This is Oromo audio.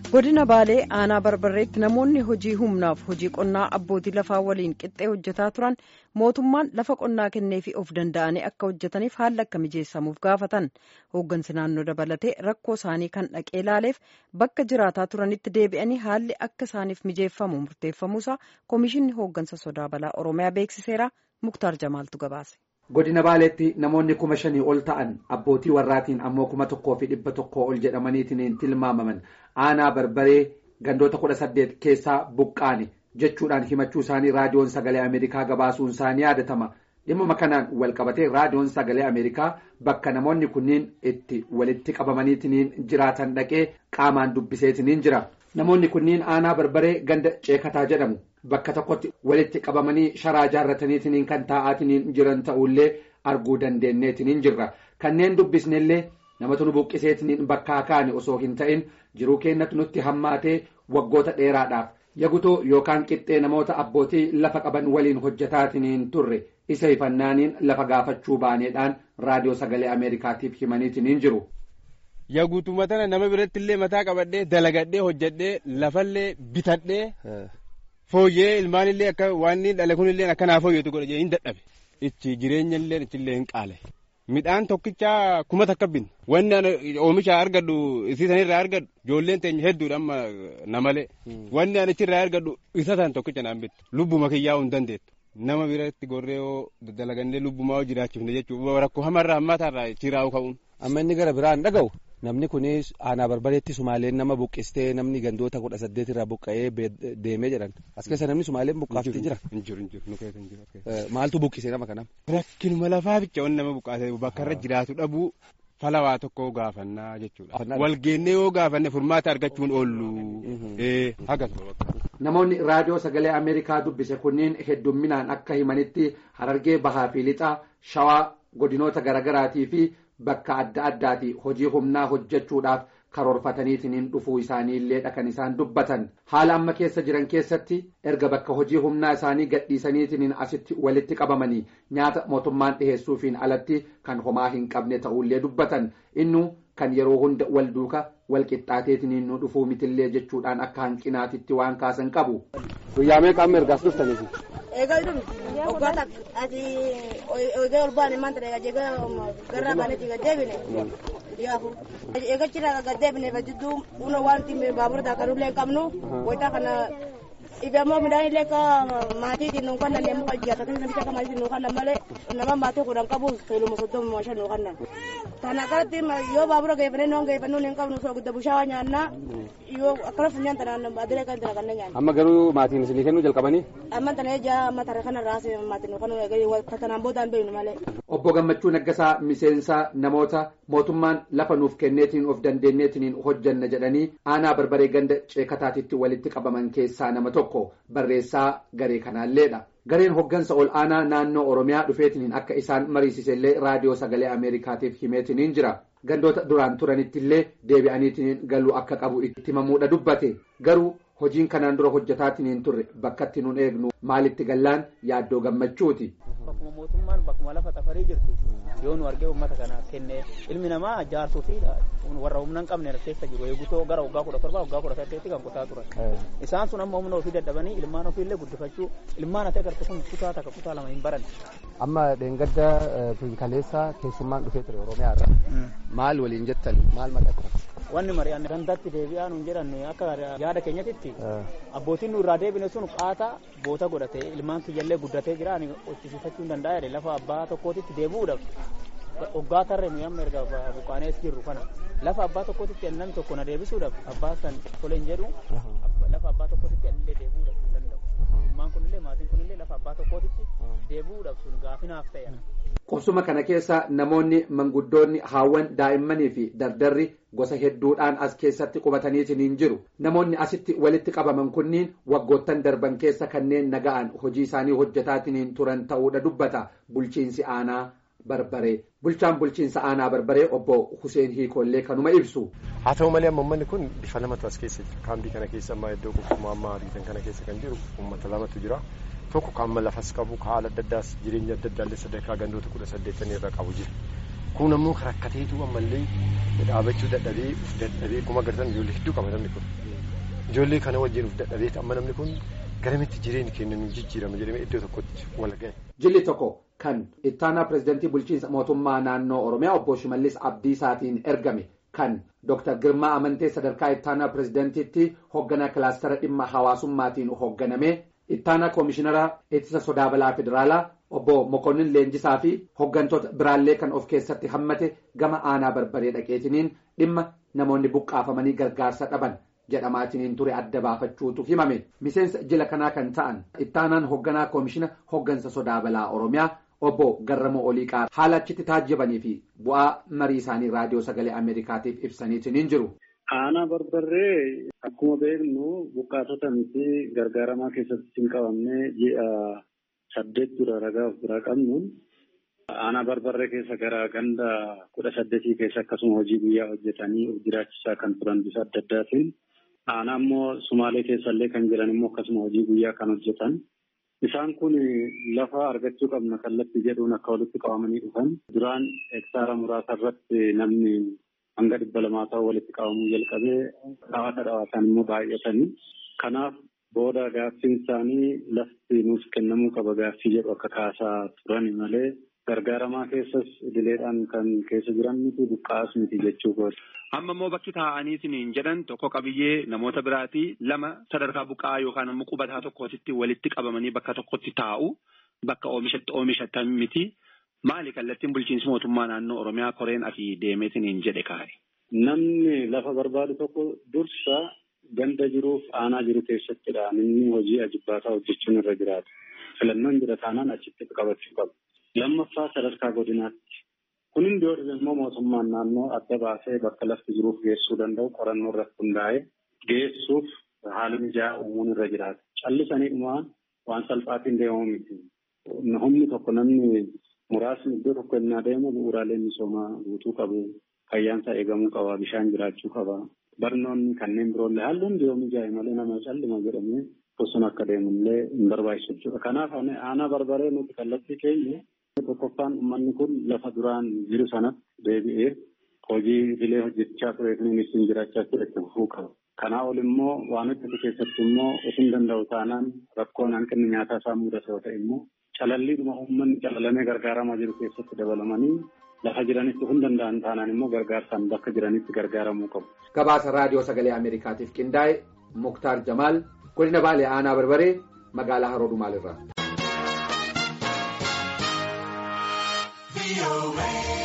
godina baalee aanaa barbarreetti namoonni hojii humnaaf hojii qonnaa abbootii lafaa waliin qixxee hojjetaa turan mootummaan lafa qonnaa kenneefi of danda'anii akka hojjetaniif haala akka mijeessamuuf gaafatan hooggansi naannoo dabalatee rakkoo isaanii kan dhaqee ilaaleef bakka jiraataa turanitti deebi'anii haalli akka isaaniif mijeeffamu murteeffamuusaa koomishinni hooggansa sodaa balaa oromiyaa beeksiseera muktaar jamaaltu gabaase. godina baaleetti namoonni kuma shanii ol ta'an abbootii warraatiin ammoo kuma tokkoo fi dhibba tokkoo ol jedhamaniitiin tilmaamaman aanaa barbaree gandoota kudha saddeet keessaa buqqaane jechuudhaan himachuu isaanii raadiyoon sagalee ameerikaa gabaasuun isaanii yaadatama dhimma kanaan walqabatee raadiyoon sagalee ameerikaa bakka namoonni kunniin itti walitti qabamaniitiin jiraatan dhaqee qaamaan dubbiseetiin jira namoonni kunniin aanaa barbaree ganda ceekataa jedhamu. bakka tokkotti walitti qabamanii sharaa jaarrataniitiin kan taa'aatiin jiran ta'ullee arguu dandeenyeetiin jirra kanneen dubbisnellee namatu nu buqqiseetiin bakkaa kaane osoo hin ta'in jiruu keenyatti nutti hammaatee waggoota dheeraadhaaf yagutoo yookaan qixxee namoota abbootii lafa qaban waliin hojjetaatiin turre isa hifannaaniin lafa gaafachuu baaneedhaan raadiyoo sagalee ameerikaatiif himaniitiin jiru. Yaguutuma tana nama biratti illee mataa qabadhee dalagadhee hojjedhee lafallee bitadhee. Fooyyee ilmaan illee akka waan dhala kun illee akkanaa fooyyatu godhe hin dadhabe. Itti jireenya illee ichillee hin qaale. Midhaan tokkicha kuma takka binna. Wanni oomisha argadhu isiisan irraa argadhu ijoolleen teenya hedduudha amma namalee. Wanni ani achirraa argadhu isa san tokkicha naan bittu. Lubbuma kiyyaa hin dandeettu. Nama biratti gorree yoo dalagannee lubbumaa yoo jiraachifne jechuudha. Rakkoo hamarraa hammaatarraa chiraa'u ka'uun. Amma inni gara biraan dhaga'u. Namni kunis aanaa barbareetti sumaaleen nama buqqistee namni gandoota kudha saddeet irraa buqqa'ee deemee jedhan as keessa namni sumaaleen buqqaaftee jira. Injiru injiru nu keessa injiru. Maaltu buqqisee nama kanam. Rakkinuma lafaa bicha wanni nama buqqaasee bakka irra jiraatu dhabuu falawaa tokko gaafannaa jechuudha. Walgeennee yoo gaafanne furmaata argachuun oollu. Hagas. Namoonni raadiyoo sagalee Ameerikaa dubbise kunniin heddumminaan akka himanitti harargee bahaa fi lixaa shawaa godinoota garaagaraatii fi. Bakka adda addaati hojii humnaa hojjechuudhaaf karoorfataniitiin dhufuu isaanii illee kan isaan dubbatan haala amma keessa jiran keessatti erga bakka hojii humnaa isaanii gadhiisaniitiin asitti walitti qabamanii nyaata mootummaan dhiheessuufiin alatti kan homaa hin qabne ta'ullee dubbatan innu kan yeroo hunda wal duuka wal qixxaateetiin nu dhufuu mitillee jechuudhaan akka hanqinaatitti waan kaasan qabu. Guyyaa meeqaan ergaas dhuftaniif. Eegaltuun waggaa ati eegee ol baane maanta eega jeega garraa baaneeti gad deebine yaafu eegachirraa gad deebine jidduu una waan baabura taakanullee qabnu wayitaa kana ifamoo midhaan illee ka maatiitiin nuun kannan yemmuu ajjaata kan namicha akka maatiitiin nuun kannan malee nama maatii kudhan qabu seeluma soddoma shan nuun kannan. Kana kanatti yoo baabura geeffannee noon geeffannuu hin qabnu soo gudda bushaawaa nyaannaa yoo akkana funyaan tanaan adilee kan tana kanneen nyaanna. Amma garuu maatiin isinii kennuu jalqabanii. Amma tana ejaa amma tara kana raasee maatiin nuun kanuu tanaan boodaan beeknu malee. Obbo Gammachuu Naggasaa miseensa namoota mootummaan lafa nuuf kenneetiin of dandeenyeetiin hojjanna jedhanii aanaa barbaree ganda ceekataatitti walitti qabaman keessaa nama tokko barreessaa garee kanaalleedha. Gareen hoggansa ol aanaa naannoo Oromiyaa dhufeetiin akka isaan mariisisellee raadiyoo sagalee Ameerikaatiif himeetiin jira. Gandoota duraan turanitti illee deebi'aniitiin galuu akka qabu itti himamuudha dubbate. Garuu hojiin kanaan dura hojjetaatiin turre bakkatti nun eegnu maalitti gallaan yaaddoo gammachuuti. Bakkuma mootummaan bakkuma lafa tafarii jirtu yoo nu argee uummata kana kenne ilmi namaa jaarsuu fi warra humna hin qabne keessa jiru eegutoo gara waggaa kudha torba waggaa kudha saddeetti kan kutaa turan. Isaan sun amma humna ofii dadhabanii ilmaan ofii illee guddifachuu ilmaan ati agarte kun kutaa takka kutaa lama hin baran. Amma dheengadda kaleessa keessummaan dhufee ture Oromiyaa irraa. Maal waliin jettan maal maqatan? Wanni mari'anne gandatti deebi'aa nuun jedhan akka yaada keenyatitti abbootiin nu irraa deebine sun qaata boota godhatee ilmaan kiyyallee guddatee jira ani hojjisiifachuu hin danda'a jedhe lafa abbaa tokkootitti deebi'uudhaaf waggaa tarree nuyi amma erga buqaanees jirru kana lafa abbaa tokkootitti namni tokko na deebisuudhaaf abbaa san tole hin jedhu lafa abbaa tokkootitti anillee deebi'uudhaaf hin danda'u ilmaan kunillee maatiin kunillee lafa abbaa tokkootitti deebi'uudhaaf sun gaafinaaf ta'e. Qubsuma kana keessa namoonni manguddoonni haawwan daa'immanii fi dardarri gosa hedduudhaan as keessatti qubataniitiin hin jiru. Namoonni asitti walitti qabaman kunniin waggoottan darban keessa kanneen naga'an hojii isaanii hojjetaatiin turan ta'uudha dubbata bulchiinsi aanaa barbaree. Bulchaan bulchiinsa aanaa barbaree obbo Huseen Hiikollee kanuma ibsu. Haa ta'u malee amma uummanni kun bifa lamatu as keessa jira. Kaambii kana keessa amma iddoo qubsuma amma ariitan kana keessa kan jiru uummata lamatu jira. tokko kan amma lafas qabu kan haala adda addaas jireenya adda addaallee sadarkaa gandoota kudha saddeettanii irra qabu jira. Kun ammoo rakkateetu ammallee dhaabachuu dadhabee dadhabee kuma agartan ijoollee hedduu qaba namni kun. ijoollee kana wajjin of dadhabeeti amma namni kun garamitti jireenya keenya nu jijjiirama jedhamee iddoo tokkotti wal ga'e. Jilli tokko kan ittaanaa pirezidantii bulchiinsa mootummaa naannoo Oromiyaa obbo Shimallis Abdiisaatiin ergame kan Dr. Girmaa Amantee sadarkaa ittaanaa pirezidantiitti hoogganaa kilaastara dhimma hawaasummaatiin hoogganame ittaanaa koomishinara ittisa sodaa balaa federaalaa obbo Mokonnin Leenjisaa fi hooggantoota biraallee kan of keessatti hammate gama aanaa barbaree dhaqeetiniin dhimma namoonni buqqaafamanii gargaarsa dhaban jedhamaatiniin ture adda baafachuutu himame miseensa jila kanaa kan ta'an ittaanaan hoogganaa koomishina hooggansa sodaa balaa oromiyaa obbo Garramoo Oliiqaa haala achitti taajjabanii fi bu'aa marii isaanii raadiyoo sagalee Ameerikaatiif ibsaniitiniin jiru. Aanaa barbarree akkuma beeknu buqqaatota miti gargaaramaa keessatti hin qabamne ji'a saddeet dura ragaa of biraa qabnuun aanaa barbarree keessa gara ganda kudha saddeetii keessa akkasuma hojii guyyaa hojjetanii of jiraachisaa kan turan bifa adda addaatiin aanaa immoo sumaalee keessallee kan jiran immoo akkasuma hojii guyyaa kan hojjetan. Isaan kun lafa argachuu qabna kallattii jedhuun akka walitti qabamanii dhufan duraan hektaara muraasa irratti namni hanga dhibba lamaa ta'u walitti qabamuu jalqabee dhawaata dhawaatan immoo baay'atanii kanaaf booda gaaffiin isaanii lafti nuuf kennamuu qaba gaaffii jedhu akka kaasaa turan malee gargaaramaa keessas idileedhaan kan keessa jiran miti buqqaas miti jechuu kooti. Amma immoo bakki taa'aniitiin jedhan tokko qabiyyee namoota biraatii lama sadarkaa buqqa'aa yookaan immoo qubataa tokkootitti walitti qabamanii bakka tokkotti taa'u bakka oomishatti oomishatan miti. Maali kallattiin bulchiinsi mootummaa naannoo Oromiyaa koreen asii deemeetiin jedhe kaa'e. Namni lafa barbaadu tokko dursa ganda jiruuf aanaa jiru keessattidha. Inni hojii ajibbaataa hojjechuun irra jiraata. Filannoon jira taanaan achitti qabachuu qaba. Lammaffaa sadarkaa godinaatti. Kun hundi yoo immoo mootummaan naannoo adda baasee bakka lafti jiruuf geessuu danda'u qorannoo irratti hundaa'ee geessuuf haala mijaa'aa uumuun irra jiraata. Callisanii dhumaa waan salphaatiin deemamu miti. Humni tokko namni muraasni iddoo tokko innaa deemu bu'uuraalee misoomaa guutuu qabu. Fayyaansa eegamuu qaba. Bishaan jiraachuu qaba. Barnoonni kanneen biroollee haalli hundi yoo mijaa'e malee nama callima jedhamee bosona akka deemullee hin barbaachisu jechuudha. Kanaaf aanaa barbaree nuti kallattii keenya tokkoffaan uummanni kun lafa duraan jiru sanatti deebi'ee hojii idilee hojjechaa ture fi ittiin jiraachaa ture itti fufuu qaba. Kanaa ol immoo waan hojjetu keessatti immoo osoo danda'u taanaan rakkoon hanqinni nyaataa isaa mudate yoo ta'e immoo calalliidhuma uummanni calalamee gargaaramaa jiru keessatti dabalamanii lafa jiranitti hin danda'an taanaan immoo gargaarsaan bakka jiranitti gargaaramuu qabu. Gabaasa raadiyoo sagalee Ameerikaatiif qindaa'e Muktaar Jamaal godina Baalee Aanaa Barbaree magaalaa Haroo Dumaalirraa.